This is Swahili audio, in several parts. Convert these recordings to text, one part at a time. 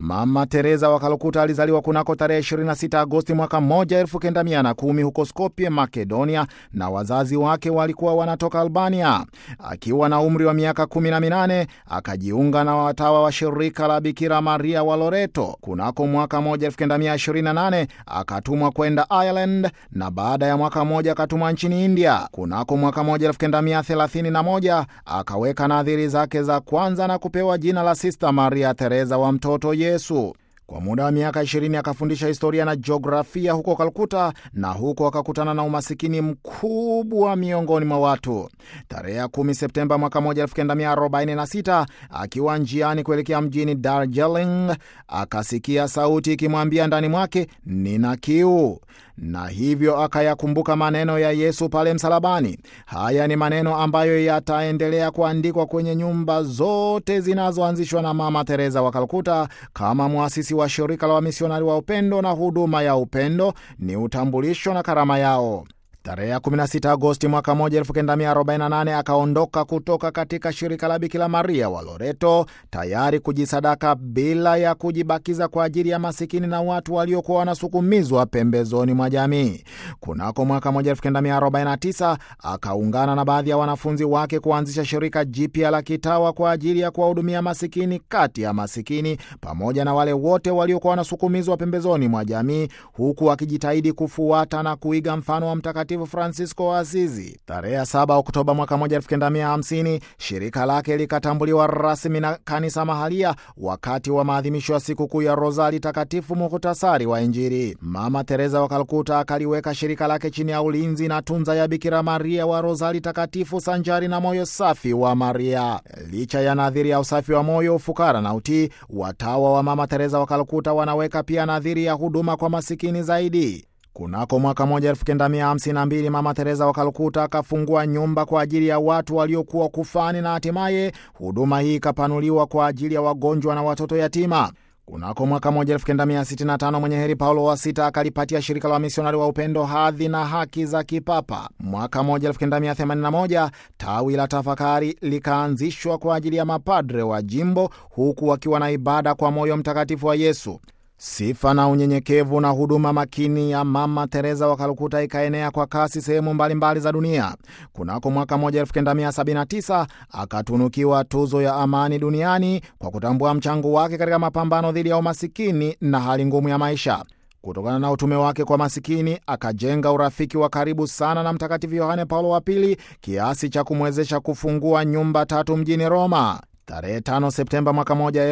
Mama Teresa wa Kalkuta alizaliwa kunako tarehe 26 Agosti mwaka 1910 huko Skopje, Makedonia, na wazazi wake walikuwa wanatoka Albania. Akiwa na umri wa miaka 18 akajiunga na watawa wa shirika la Bikira Maria wa Loreto. Kunako mwaka 1928 akatumwa kwenda Ireland na baada ya mwaka mmoja akatumwa nchini India. Kunako mwaka 1931 akaweka nadhiri zake za kwanza na kupewa jina la Sista Maria Teresa wa Mtoto Yesu. Kwa muda wa miaka 20 akafundisha historia na jiografia huko Kalkuta, na huko akakutana na umasikini mkubwa miongoni mwa watu. Tarehe ya 10 Septemba mwaka 1946 akiwa njiani kuelekea mjini Darjeeling, akasikia sauti ikimwambia ndani mwake, nina kiu na hivyo akayakumbuka maneno ya Yesu pale msalabani. Haya ni maneno ambayo yataendelea kuandikwa kwenye nyumba zote zinazoanzishwa na Mama Teresa wa Kalkuta kama mwasisi wa shirika la wamisionari wa upendo na huduma ya upendo. Ni utambulisho na karama yao. Tarehe ya 16 Agosti mwaka 1948 akaondoka kutoka katika shirika la Bikira Maria wa Loreto, tayari kujisadaka bila ya kujibakiza kwa ajili ya masikini na watu waliokuwa wanasukumizwa pembezoni mwa jamii. Kunako mwaka 1949 akaungana na baadhi ya wanafunzi wake kuanzisha shirika jipya la kitawa kwa ajili ya kuwahudumia masikini kati ya masikini pamoja na wale wote waliokuwa wanasukumizwa pembezoni mwa jamii, huku akijitahidi kufuata na kuiga mfano wa mtakatifu Francisco wa Asizi. Tarehe 7 Oktoba mwaka 1950 shirika lake likatambuliwa rasmi na kanisa mahalia wakati wa maadhimisho ya sikukuu ya Rozari Takatifu, muhtasari wa Injili. Mama Teresa wa Kalkuta akaliweka shirika lake chini ya ulinzi na tunza ya Bikira Maria wa Rozari Takatifu, sanjari na moyo safi wa Maria. Licha ya nadhiri ya usafi wa moyo, ufukara na utii, watawa wa Mama Teresa wa Kalkuta wanaweka pia nadhiri ya huduma kwa masikini zaidi. Kunako mwaka 1952 Mama Teresa wa Kalkuta akafungua nyumba kwa ajili ya watu waliokuwa kufani na hatimaye huduma hii ikapanuliwa kwa ajili ya wagonjwa na watoto yatima. Kunako mwaka 1965 mwenye heri Paulo wa Sita akalipatia shirika la wamisionari wa upendo hadhi na haki za kipapa. Mwaka 1981 tawi la tafakari likaanzishwa kwa ajili ya mapadre wa jimbo, huku wakiwa na ibada kwa moyo mtakatifu wa Yesu. Sifa na unyenyekevu na huduma makini ya Mama Teresa wa Kalkuta ikaenea kwa kasi sehemu mbalimbali za dunia. Kunako mwaka 1979 akatunukiwa tuzo ya amani duniani kwa kutambua mchango wake katika mapambano dhidi ya umasikini na hali ngumu ya maisha. Kutokana na utume wake kwa masikini akajenga urafiki wa karibu sana na Mtakatifu Yohane Paulo wa Pili kiasi cha kumwezesha kufungua nyumba tatu mjini Roma. Tarehe 5 Septemba mwaka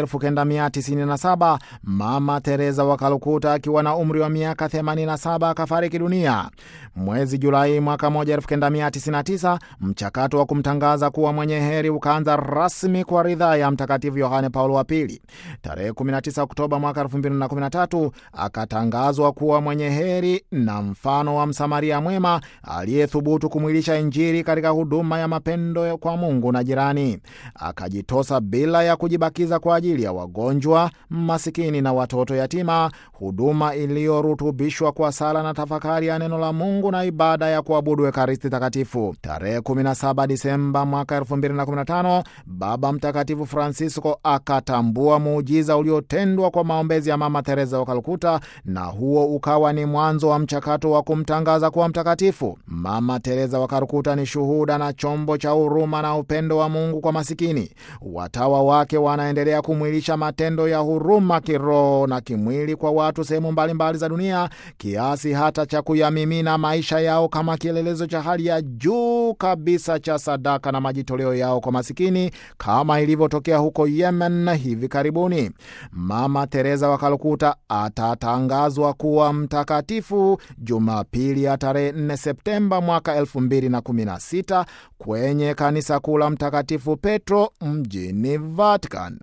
1997 Mama Teresa wa Kalkuta akiwa na umri wa miaka 87 akafariki dunia. Mwezi Julai mwaka 1999 mchakato wa kumtangaza kuwa mwenye heri ukaanza rasmi kwa ridhaa ya Mtakatifu Yohane Paulo wa Pili. Tarehe 19 Oktoba mwaka 2013 akatangazwa kuwa mwenye heri na mfano wa Msamaria mwema aliyethubutu kumwilisha Injili katika huduma ya mapendo kwa Mungu na jirani. Akajitoa bila ya kujibakiza kwa ajili ya wagonjwa, masikini na watoto yatima, huduma iliyorutubishwa kwa sala na tafakari ya neno la Mungu na ibada ya kuabudu Ekaristi Takatifu. Tarehe 17 Disemba mwaka 2015 Baba Mtakatifu Francisco akatambua muujiza uliotendwa kwa maombezi ya Mama Teresa wa Kalkuta, na huo ukawa ni mwanzo wa mchakato wa kumtangaza kuwa mtakatifu. Mama Teresa wa Kalkuta ni shuhuda na chombo cha huruma na upendo wa Mungu kwa masikini. Watawa wake wanaendelea kumwilisha matendo ya huruma kiroho na kimwili kwa watu sehemu mbalimbali za dunia, kiasi hata cha kuyamimina maisha yao kama kielelezo cha hali ya juu kabisa cha sadaka na majitoleo yao kwa masikini, kama ilivyotokea huko Yemen hivi karibuni. Mama Teresa wa Kalkuta atatangazwa kuwa mtakatifu Jumapili ya tarehe 4 Septemba mwaka 2016 kwenye kanisa kuu la Mtakatifu Petro mjini Vatican.